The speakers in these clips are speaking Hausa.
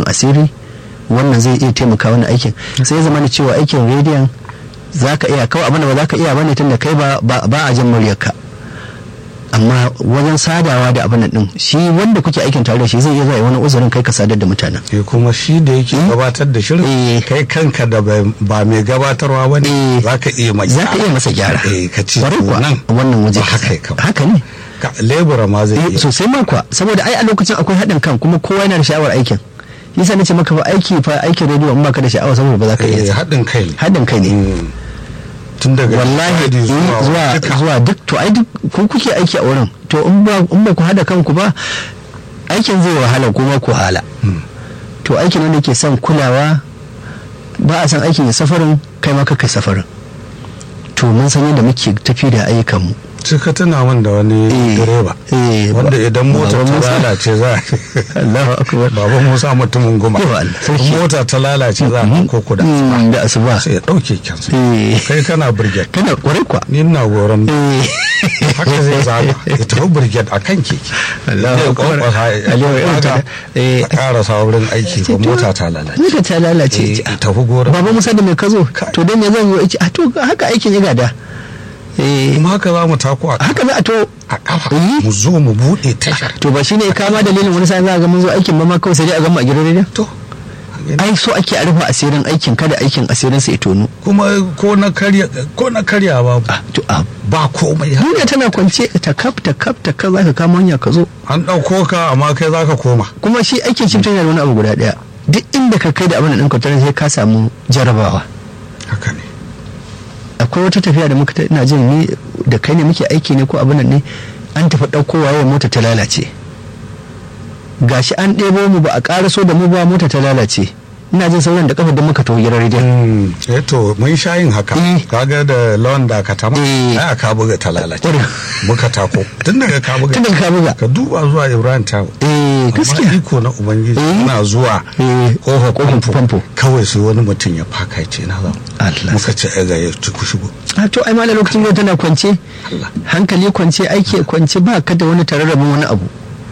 rufin asiri wannan zai iya taimaka wani aikin sai zama da cewa aikin rediyon za ka iya kawai abin da ba za ka iya bane tun da kai ba a jin muryarka amma wajen sadawa da abin din shi wanda kuke aikin tare da shi zai iya zuwa wani uzurin kai ka sadar da mutanen eh kuma shi da yake gabatar da shirin kai kanka da ba mai gabatarwa ba ne za ka iya mai za ka iya masa gyara eh ka ce nan wannan waje haka ne lebura ma zai iya sosai ma kuwa saboda ai a lokacin akwai haɗin kan kuma kowa yana da sha'awar aikin yasa nace maka ba aiki fa aikin rediyo in baka da sha'awa saboda ba za ka iya haɗin kai haɗin kai ne tun daga wallahi zuwa zuwa duk to ai duk ku kuke aiki a wurin to in ba in ba ku hada kanku ba aikin zai wahala kuma ku hala to aikin wanda ke son kulawa ba a san aikin ya safarin kai ma kai safarin to mun san yadda muke tafi da ayyukanmu sai ka tuna min da wani direba wanda idan mota ta lalace za a baba musa mutumin goma mota ta lalace za a ko ku da asuba sai ya dauke kyansa kai kana brigade kana kwarai kwa ni na goron haka zai zaga ya tafi brigade a kan keke a ƙara saurin aiki ba mota ta lalace mota ta lalace tafi goron baba musa da mai kazo to dan ya zan yi a to haka aikin ya gada kuma haka za mu tako a haka za a to a kafa mu zo mu bude tashar to ba shine kama dalilin wani sai za ga mun zo aikin ba ma kawai sai dai a gama a gidan rediyo to ai so ake a rufe asirin aikin kada aikin asirin sa ya tonu kuma ko na karya ko na karya ba to a ba komai duniya tana kwance ta kaf ta kaf ta kaf zaka kama hanya ka zo an dauko ka amma kai zaka koma kuma shi aikin shi tana da wani abu guda daya duk inda ka kai da abin da ɗinka tare sai ka samu jarabawa haka ne akwai wata tafiya da muka ina jin ni da kai ne muke aiki ne ko abin nan ne an tafi ɗauko waye mota ta lalace gashi an ɗebo mu ba a ƙaraso da mu ba mota ta lalace ina jin sauran da kafa da muka taho gidan rediyon eh to mun sha yin haka kaga da lawan da ka tama ai ka buga ta lalace muka tako tun daga ka buga tun daga ka buga ka duba zuwa Ibrahim ta eh gaskiya iko na ubangiji ina zuwa kofa famfo kawai sai wani mutum ya faka ya ce na za Allah muka ce ai ga ya ci ku shigo a to ai malam lokacin yau tana kwance hankali kwance aiki kwance ba ka da wani tararrabin wani abu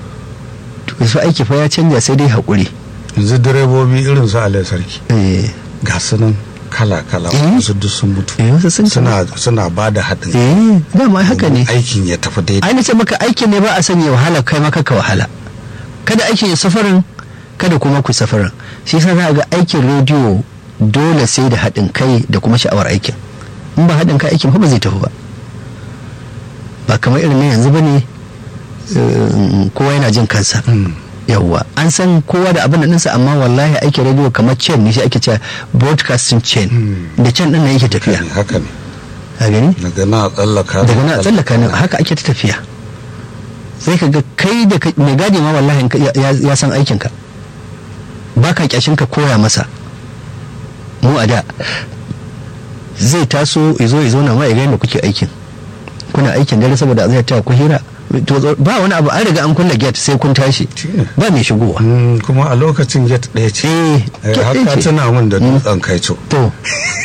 to su aiki fa ya canja sai dai haƙuri yanzu direbobi irin su alai sarki ga su nan kala-kala wasu duk sun mutu suna suna ba da haɗin eh dama haka ne aikin ya tafi daidai ai nace maka aikin ne ba a sanya wahala kai maka ka wahala kada aikin ya safarin kada kuma ku safarin shi yasa za ga aikin rediyo dole sai da haɗin kai da kuma sha'awar aikin in ba haɗin kai aikin ba zai tafi ba ba kamar irin na yanzu ba ne kowa yana jin kansa yawwa an san kowa da abin da ɗinsa amma wallahi aikin rediyo kamar chain ne shi ake cewa broadcasting chain da chain ɗin nan yake tafiya haka ne a gani daga na tsallaka daga na tsallaka nan haka ake ta tafiya sai ka ga kai da mai gadi ma wallahi ya san aikinka ba ka kyashin ka koya masa mu a da zai taso izo izo na ma ya da kuke aikin kuna aikin dare saboda zai ta ku hira ba wani abu an riga an kulle gate sai kun tashi ba mai shigowa kuma a lokacin gate ɗaya ce haka tuna min da dutsen kaico to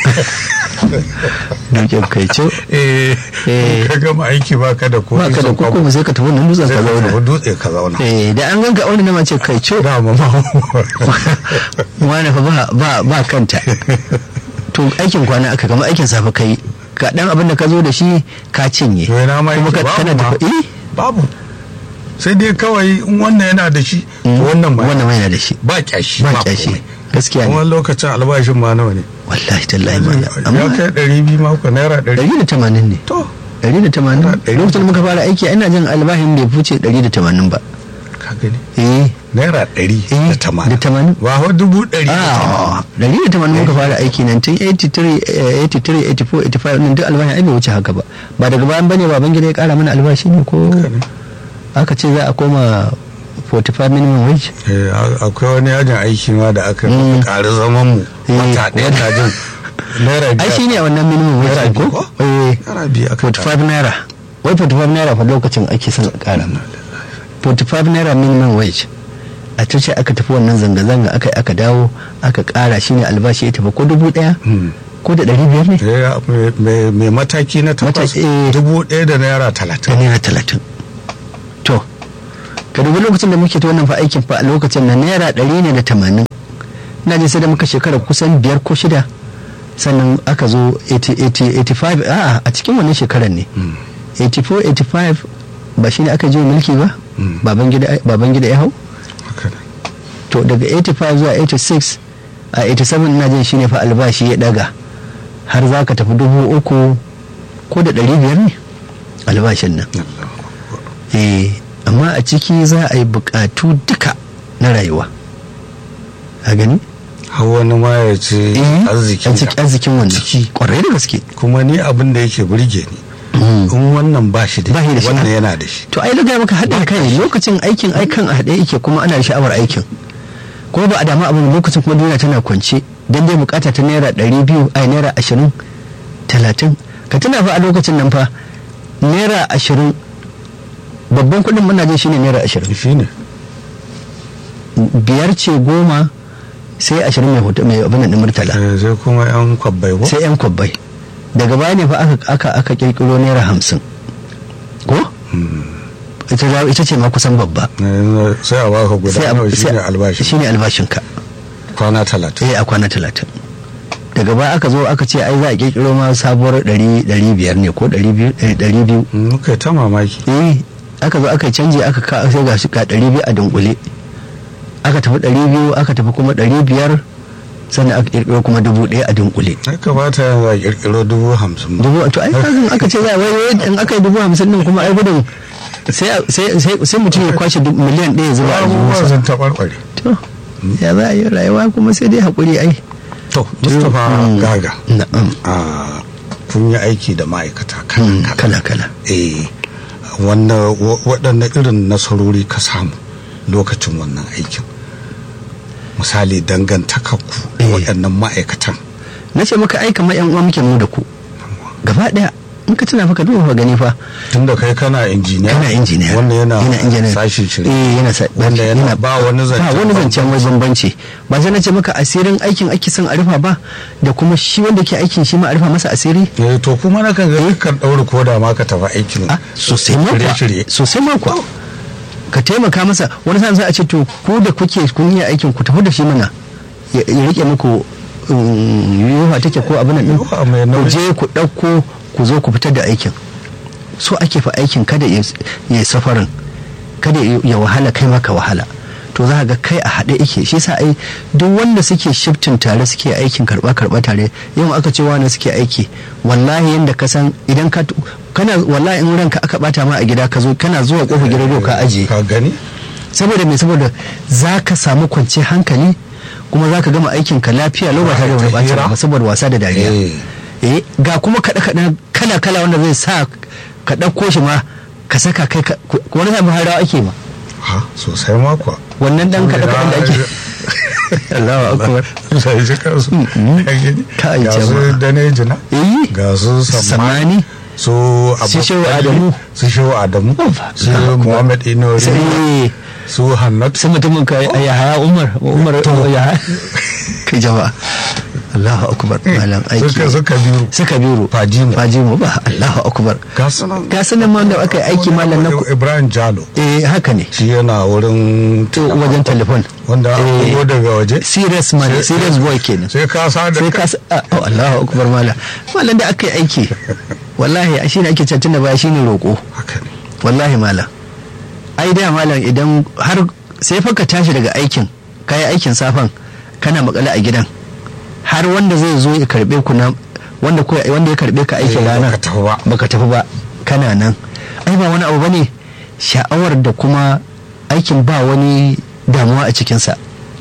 dutsen kaico eh ka gama aiki ba ka da ba ka da kuku sai ka tafi wannan dutsen ka zauna dutse ka zauna eh da an ganka wani na mace kaico da ma ma wani fa ba ba kanta to aikin kwana aka kama aikin safe kai ka dan abin da ka zo da shi ka cinye kuma ka kana tafi eh babu sai dai kawai in wannan yana da shi wannan ma wannan ma yana da shi ba kyashi ba kyashi gaskiya ne kuma lokacin albashin ma nawa ne wallahi tallahi ma ya kai ɗari biyu ma ko naira ɗari ɗari da tamanin ne to ɗari da tamanin lokacin da muka fara aiki ina jin albashin bai fice ɗari da tamanin ba ka gani eh naira ɗari da tamanin da tamanin ba wa dubu ɗari a ɗari da tamanin muka fara aiki nan tun 83 83 84 85 nan duk albashin ai bai wuce haka ba ba daga bayan bane baban gida ya kara mana albashi ne ko aka ce za a koma 45 minimum wage akwai wani yajin aiki ma da aka ƙari zaman mu wata ɗaya na jin naira ai shi ne a wannan minimum wage ko eh naira biyu aka 45 naira wai 45 naira fa lokacin ake son ƙara 45 naira minimum wage a ce aka tafi wannan zanga-zanga aka aka dawo aka ƙara shi ne albashi ya tafi ko dubu ɗaya ko da ɗari biyar ne mai mataki na takwas dubu ɗaya da naira talatin da naira talatin to ka dubi lokacin da muke ta wannan fa aikin fa a lokacin na naira ɗari ne da tamanin ina jin sai da muka shekara kusan biyar ko shida sannan aka zo 85 a a cikin wannan shekarar ne 84 85 ba shi ne aka je mulki ba baban gida ya hau to daga 85 zuwa 86 a 87 ina jin shine fa albashi ya daga har za ka tafi dubu uku ko da ɗari biyar ne albashin nan eh amma a ciki za a yi bukatu duka na rayuwa a gani har wani ma ya ce arzikin arzikin wanda kwarai da gaske kuma ni abin da yake burge ni in wannan ba shi da wannan yana da shi to ai daga maka haɗin kai lokacin aikin aikan a haɗe yake kuma ana da sha'awar aikin kuma ba a damu abin lokacin kuma duniya tana kwance dan dai bukata ta naira ɗari biyu ai naira ashirin talatin ka tuna fa a lokacin nan fa naira ashirin babban kuɗin muna jin shine naira ashirin shine biyar ce goma sai ashirin mai hoto mai abin din murtala sai kuma yan kwabbai ko sai yan kwabbai daga baya ne fa aka aka aka kirkiro naira hamsin ko ita ita ce ma kusan babba sai a baka guda nawa shine albashi shine albashin ka kwana talatin eh a kwana talatin daga baya aka zo aka ce ai za a kirkiro ma sabuwar ɗari ɗari biyar ne ko ɗari biyu ɗari biyu muka ta mamaki eh aka zo aka canji aka ka sai ga shi ka ɗari biyu a dunkule aka tafi ɗari biyu aka tafi kuma ɗari biyar sannan aka kirkiro kuma dubu ɗaya a dunkule. Ya kamata yanzu a kirkiro dubu hamsin. Dubu to ai kazin aka ce za a wai in aka yi dubu hamsin din kuma ai gudun sai mutum ya kwashe miliyan ɗaya zuwa a Abubuwa sun taɓarɓare. To ya za a yi rayuwa kuma sai dai haƙuri ai. To Mustapha Gaga. Na'am. Kun yi aiki da ma'aikata kala kala. Eh waɗanne irin nasarori ka samu lokacin wannan aikin. misali dangantakarku da waɗannan ma'aikatan na ce maka aika ma yan uwa muke mu da ku gaba ɗaya in ka tuna fa ka duba gani fa tun da kai kana injiniya kana injiniya wanda yana yana injiniya sashi shirye eh yana sa wanda yana ba wani zance ba wani zancen wai bambanci ba sai na ce maka asirin aikin ake son a rufa ba da kuma shi wanda ke aikin shi ma a rufa masa asiri eh to kuma na kan ga kan daure koda ma ka tafi aikin sosai ma kuwa sosai ma kuwa ka taimaka masa wani sa'an sai a ce to ku da kuke kun yi aikin ku tafi da shi mana ya rike muku yiwuwa take ko abin nan ku je ku ɗauko ku zo ku fitar da aikin so ake fa aikin kada ya safarin kada ya wahala kai maka wahala to za ga kai a haɗe yake shi sa ai duk wanda suke shiftin tare suke aikin karɓa karɓa tare yau aka ce wani suke aiki wallahi yanda ka san idan ka kana wallahi in ranka aka bata ma a gida ka zo kana zuwa kofar gidan ka aje ka gani saboda me saboda za ka samu kwanciyar hankali kuma za ka gama aikin ka lafiya lau ba tare da wani bacin ba saboda wasa da dariya eh ga kuma kaɗe kaɗe kala kala wanda zai sa ka ɗauko shi ma ka saka kai wani sabon harawa ake ma ha sosai ma kuwa wannan dan kaɗe kaɗen da ake Allahu akbar sai ji kansu kai ga su danejina ga su samani su su shehu adamu su shehu adamu su muhammad inori su hannat su mutumin ka ya haya umar umar ya kai jama'a Allahu akbar malam aiki su kabiru su kabiru fajimu fajimu ba Allahu akbar ga sunan ga sunan ma da aka yi aiki malam na Ibrahim Jalo eh haka ne shi yana wurin wajen telefon wanda ko daga waje serious man serious boy kenan sai ka sa da sai ka oh Allahu akbar malam malam da aka yi aiki wallahi shi ne ake cancin da baya shi ne roƙo wallahi malam ai da malam idan har sai fa ka tashi daga aikin kayi aikin safan kana makale a gidan har wanda zai zo ya karbe ku na wanda wanda ya karbe ka aikin rana baka tafi ba kana nan ai ba wani abu bane sha'awar da kuma aikin ba wani damuwa a cikinsa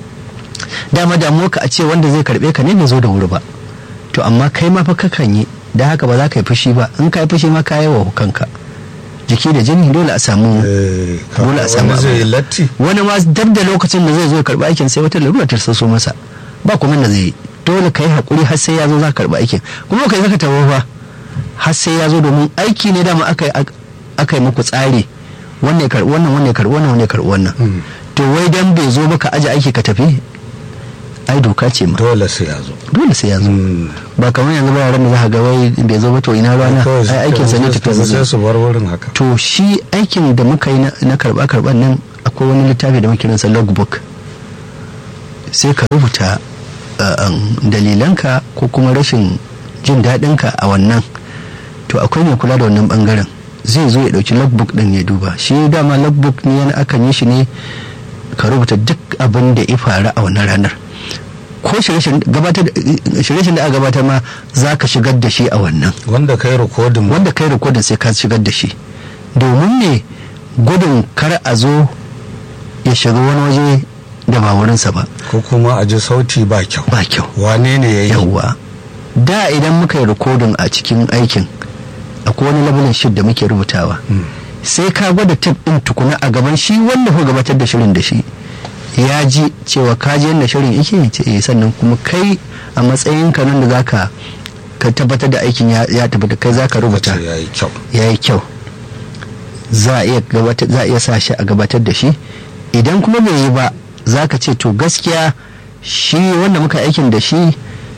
dama damuwa ka a ce wanda zai karbe ka ne bai zo da wuri ba to amma kai ma fa kakan yi da haka ba za ka yi fushi ba in ka yi fushi ma ka yi wa kanka jiki da jini dole a samu dole a samu wani ma dab da lokacin da zai zo karba aikin sai wata larura ta so masa ba kuma da zai yi dole ka yi hakuri har sai ya zo za ka karba aikin kuma kai zaka tawo fa har sai ya zo domin aiki ne dama aka aka yi muku tsari wannan ya karbi wannan wannan ya karbi wannan wannan ya karbi wannan to wai dan bai zo ba ka aje aiki ka tafi ai doka ce ma dole sai ya zo dole sai ya zo ba kamar yanzu ba ran da za ka ga wai bai zo ba to ina rana ai aikin sa ne tafi sai su bar wurin haka to shi aikin da muka yi na karba karban nan akwai wani littafi da muke kiransa logbook sai ka rubuta dalilanka ko kuma rashin jin daɗinka a wannan to akwai mai kula da wannan bangaren zai zo ya ɗauki logbook ɗin ya duba shi dama logbook ne yana akan yi shi ne ka rubuta duk abin da ya faru a wannan ranar ko shirye-shiryen da aka gabatar ma za ka shigar da shi a wannan wanda kai rikodin wanda kai rikodin sai ka shigar da shi domin ne gudun kar a zo ya shiga wani waje da ba wurinsa ba ko kuma a ji sauti ba kyau ba kyau wane ne ya yi yawwa da idan muka yi rikodin a cikin aikin akwai wani labulin shid da muke rubutawa sai ka gwada tab din tukuna a gaban shi wanda ko gabatar da shirin da shi ya ji cewa ka ji yadda shirin yake ce eh sannan kuma kai a matsayin ka nan da zaka ka tabbatar da aikin ya tabbata kai zaka rubuta yayi kyau yayi kyau za a iya gabatar za a iya sa shi a gabatar da shi idan kuma bai yi ba zaka ce to gaskiya shi wanda muka aikin da shi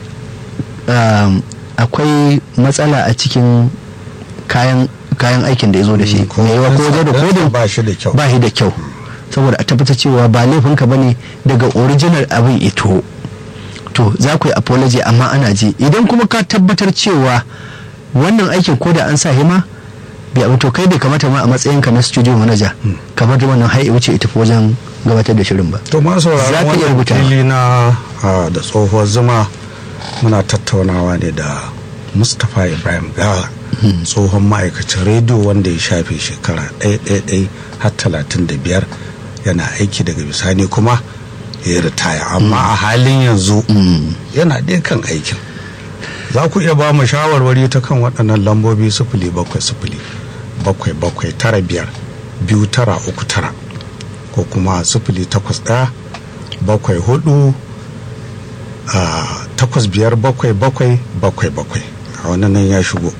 akwai matsala a cikin kayan kayan aikin da ya zo da shi mai yawa ko wajen rikodin ba shi da kyau ba shi da kyau saboda a tabbatar cewa ba laifinka ba ne daga original abin ito to za ku yi apology amma ana ji idan kuma ka tabbatar cewa wannan aikin ko da an sa hima bai abu to kai bai kamata ma a matsayinka na studio manager kamar da wannan hai wuce ita wajen gabatar da shirin ba to ma sauraron wannan fili na da tsohuwar zuma muna tattaunawa ne da mustapha ibrahim gawa tsohon ma'aikacin rediyo wanda ya shafe shekara ɗaya har talatin da biyar yana aiki daga bisani kuma ya ritaya amma a halin yanzu yana ɗaya kan aikin za ku iya ba mu shawarwari ta kan waɗannan lambobi sifili bakwai sifili bakwai bakwai tara biyar biyu tara uku tara ko kuma sifili takwas ɗaya bakwai hudu a takwas biyar bakwai bakwai bakwai bakwai a wannan nan ya shigo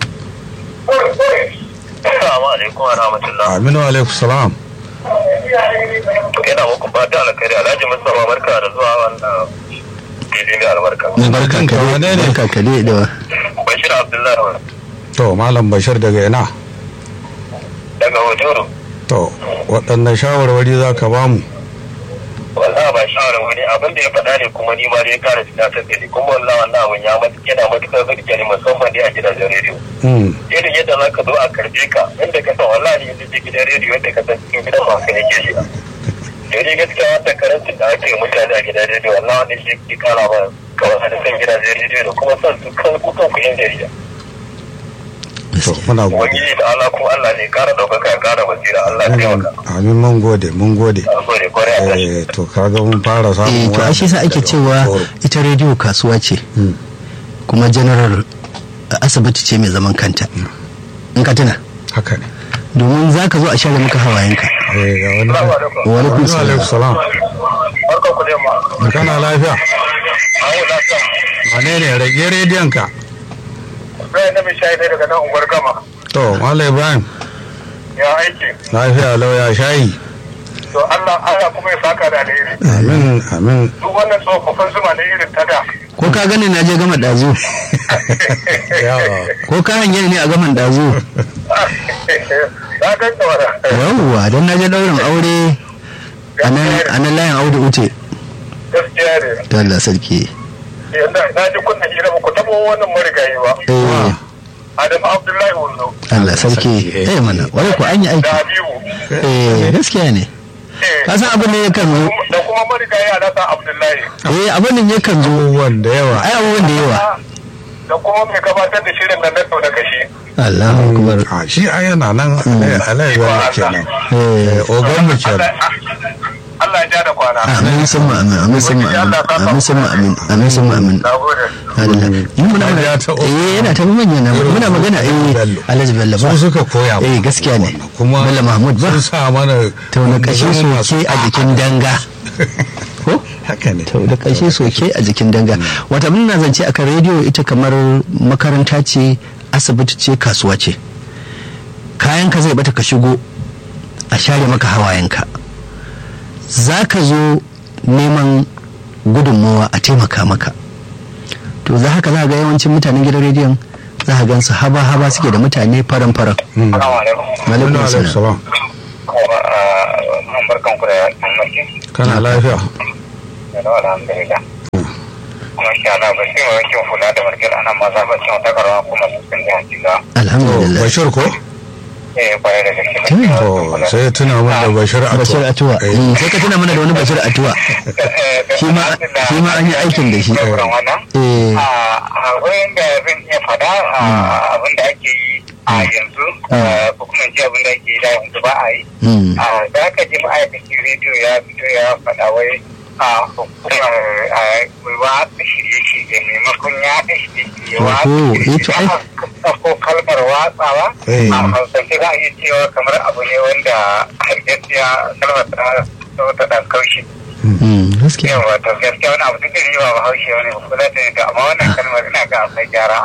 aminu alaikum salam ina muku fata alkhairi alhaji mustapha barka da zuwa wannan fili mai albarka barka kare wane ne? barka kare da bashir abdullahi to malam bashir daga ina daga hotoro to waɗannan shawarwari za ka ba mu wallahi ba shawara wani abin da ya faɗa ne kuma ni ma dai kara tunatar da ni kuma wallahi wannan abin ya mata yana matukar burge ni musamman dai a gidajen rediyo Mm, irin yadda za ka zo a karbe ka inda ka san wallahi yanzu je gidan rediyo yadda ka san cikin gidan ba ka nake shi dai gaskiya wata karancin da aka yi mutane a gidan rediyo wallahi wani shi ke kara ba kawai da san gidajen rediyo da kuma son su kan kukan ku yan jarida to muna gode ubangiji da Allah kuma Allah ne kara ɗaukaka ya kara basira Allah ya taimaka amin mun gode mun gode a gode kwarai a tashi eh to kaga mun fara eh samun to ashe sa ake daga cewa Hotoro. ita rediyo kasuwa ce Mm, kuma general asibiti ce mai zaman kanta in ka tuna haka ne domin za ka zo a share maka hawayenka eh ga wani Assalamu alaikum. wa alaikum Aminu alaikum salam salam barkan ku da yamma kana lafiya ayo lafiya wane ne rage rediyon ka Ibrahim na mishayi ne daga nan unguwar gama to malam ibrahim ya aiki lafiya lauya shayi to Allah Allah kuma ya saka da alheri amin amin duk wannan tsofaffin zuma ne irin ta da ko ka gani na je gama ɗazu yawa ko ka hanyar ne a gaman ɗazu na gan tsawara yawwa don na je ɗaurin aure a nan- a nan layin audu ute gaskiya ne to Allah sarki yanda na ji kunna hira ba ku taɓa wannan marigayi ba eh Adamu Abdullahi Wando Allah sarki eh mana wani ko an yi da aiki Habibu eh gaskiya ne eh, ka san abin ne yakan zo da kuma marigayi Alhassan Abdullahi eh abin ne yakan zo abubuwan da yawa ai abubuwan da yawa da kuma mai gabatar da shirin nan na sau da kashi Allahu akbar a shi a yana nan alai zai kenan eh Eh, ogan mu kenan Allah ya ja da kwana amin summa amin amin summa amin amin summa amin amin summa amin na gode Allah mun muna Ya magana taɓa- eh yana ta manya na muna magana eh Bello. Alhaji Bello ba su suka koya eh mana gaskiya ne wannan. kuma Bello Mahmud ba sun sa mana ta wani kashe soke a jikin danga ko haka ne ta da kashe soke a jikin danga wata mun na zance akan rediyo ita kamar makaranta ce asibiti ce kasuwa ce kayan ka zai bata ka shigo a share maka hawayenka za ka zo neman gudunmawa a taimaka maka to za haka za ga yawancin mutanen gidan rediyon za ka gansu haba haba suke da mutane faran faran Mm. Assalamu alaikum Alaikum Alaikum salam. salam. kuma a barkan ku da yammaci kana lafiya da alhamdulillah masha Allah ba sai wankin hula da margal anan ma za ba cin wata karawa kuma su sun ji hakiga alhamdulillah bashir ko eh kwarai da gaske to sai ya tuna min da bashir bashir atuwa Eh, Mm, sai ka tuna mana da wani bashir atuwa shi ma shi ma an yi aikin da shi eh a wurin da zan iya fada abin da ake yi a yanzu ko kuma ce abin da ake yi da yanzu ba a yi mm, da aka ji ma'aikacin rediyo ya fito ya faɗa wai a hukumar watsa shirye-shirye maimakon ya haɗa shirye-shirye Wato, eh, to ai- watsa ko kalmar watsawa Eh. a hausance za a iya cewa kamar abu ne wanda hargaskiya kalmar ta ta ta ɗan kaushi mm, gaskiya yawa to gaskiya wani abu duk da ni ba bahaushe wani ba kula da ita amma wannan kalmar ina ga akwai gyara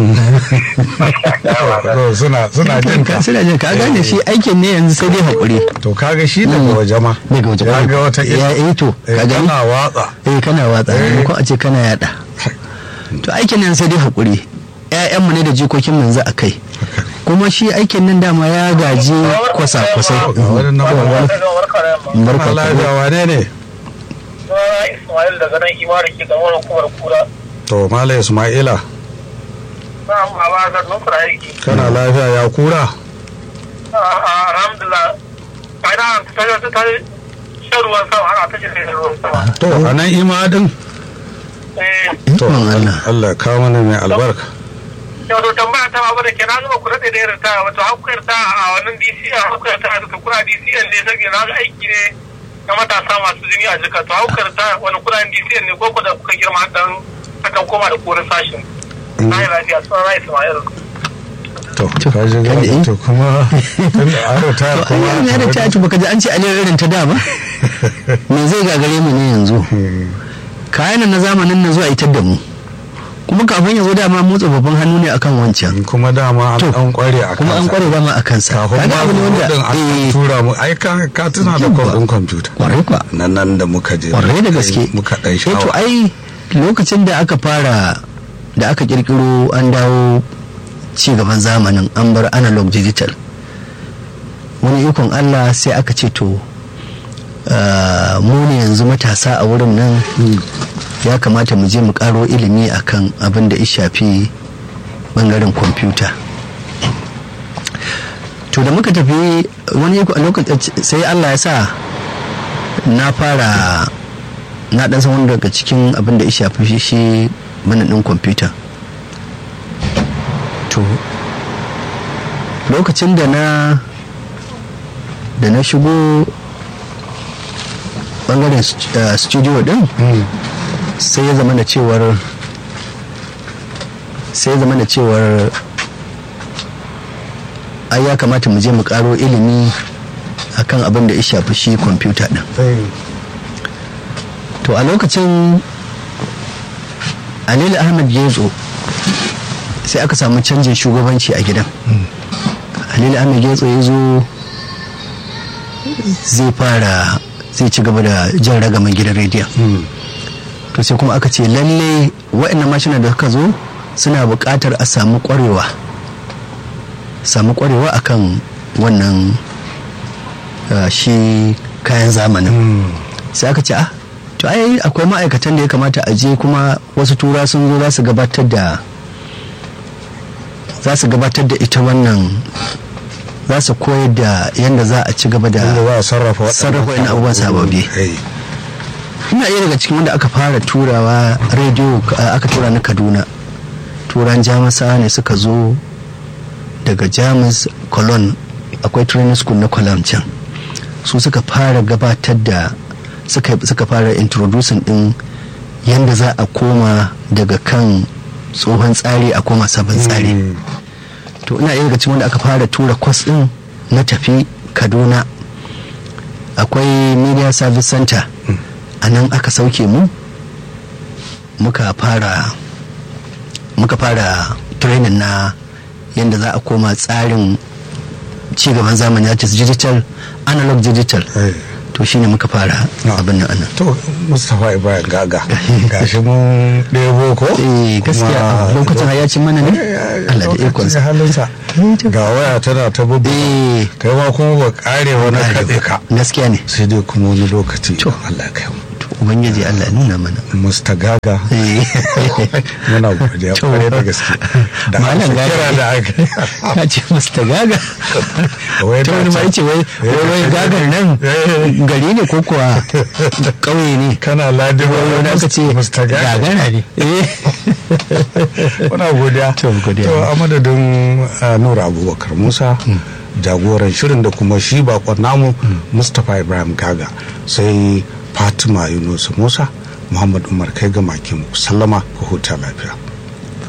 to suna suna jin ka ka suna jin ka gane shi aikin ne yanzu sai dai hakuri to kaga shi daga waje ma daga waje ya ga wata ya eh to eh, ka gani kana watsa eh kana watsa ko a ce kana yada to aikin nan sai dai hakuri ƴaƴanmu ne da jikokin mu yanzu a kai kuma shi aikin nan dama ya gaji kwasa-kwasai ga wani nan ba barka kana ku. lafiya wane ne Ismail daga nan imar ke ga wani kumar kura to mala ismaila na amma ba da nufar aiki kana lafiya ya kura alhamdulillah ana ta ta ta shan ruwan sama ana ta shan ruwan sama to a nan ima din eh to Ikon Allah. Allah ya kawo mana mai albarka yau to tambaya ta babu da ke na zuba ku daɗe da irin ta wato haukar ta a wannan DC a haukar ta da kura DC ne sai na ga aiki ne na matasa masu jini a jika to haukar ta wani kura DC ne ko ku da kuka girma dan akan koma da korin sashin na yi lafiya suna na Ismail to To, ka ji kan gani yi. to kuma tun da aro ta to kuma ai ya da ta ci baka ji an ce aliyar irin ta da ba me zai gagare mu ne yanzu kayan nan na zamanin na zuwa itar da mu kuma kafin ya zo dama motsa babban hannu ne akan wancan kuma dama To, an kware a kuma an kware dama a kansa kafin kaga ma abu ne wanda din an eh, tura mu ai ka ka tuna da Yawwa. kwabin kwamfuta kwarai kwa nan nan da muka je kwarai da gaske muka dan Eh, to shawa ai lokacin da aka fara da aka kirkiro an dawo ci gaban zamanin an bar analog digital wani ikon allah sai aka ce to ah, mu ne yanzu matasa a wurin nan ya kamata mu je mu karo ilimi akan abin da ya shafi bangaren kwamfuta to da muka tafi wani iko- lokacin sai allah ya sa na fara na dan san wani daga cikin abin da ya shafi shi bana din kwamfuta to lokacin da na da na shigo bangaren st- eh, studio din sai ya zama da cewar sai ya zama da cewar ai ya kamata mu je mu karo ilimi akan abin da ya shafi shi kwamfuta din to a lokacin alil ahmed gezo sai aka samu canjin shugabanci a gidan alil ahmed gezo ya zo zai fara zai ci gaba da jan ragaman gidan rediyon to sai kuma aka ce lalle waɗannan mashina da suka zo suna buƙatar a samu ƙwarewa samu ƙwarewa akan wannan uh, shi kayan zamanin sai aka ce ah to ai akwai ma'aikatan da ya kamata a je kuma wasu tura sun zo za su gabatar da za su gabatar da ita wannan za su koyar da yadda za a ci gaba da inda za a sarrafa waɗannan sarrafa wani abubuwan sababbi Eh, ina iya daga cikin wanda aka fara turawa rediyo uh, aka tura na kaduna turan jamusa ne suka zo daga jamus cologne akwai training school na cologne can su suka fara gabatar da suka, suka fara introducing din yadda za a koma daga kan tsohon tsari a koma sabon tsari mm, to ina iya daga cikin wanda aka fara tura kwas din na tafi kaduna akwai media service center a nan aka sauke mu muka fara muka fara training na yadda za a koma tsarin cigaban zamani ya digital analog digital eh. to shine muka fara Ah. abin nan anan to mustapha ibrahim gaga gashi mun ɗebo ko eh gaskiya Kuma- lokacin ya ci mana ne Eh, Allah da lokacin ikonsa halinsa ga waya tana ta bubu eh kai ma kuma ba kare wani katse ka gaskiya ne sai dai kuma wani lokaci To. Allah ya kai mu to ubangiji Allah ya nuna mana Mr. Gaga Eh. muna godiya To, kwarai da gaske da Malam amsa Gaga. kira da aka ka ce Mr. Gaga Wai ta da wani ma can- yace wai wai wai gagan nan Eh. gari ne ko kuwa ƙauye ne kana ladin wani aka ce Mr. Gaga gagara ne eh muna godiya To, godiya. to a madadin uh, nura abubakar musa jagoran shirin da kuma shi bakon namu mustapha ibrahim gaga sai fatima yunus musa muhammad umar kai ga makin sallama ku huta lafiya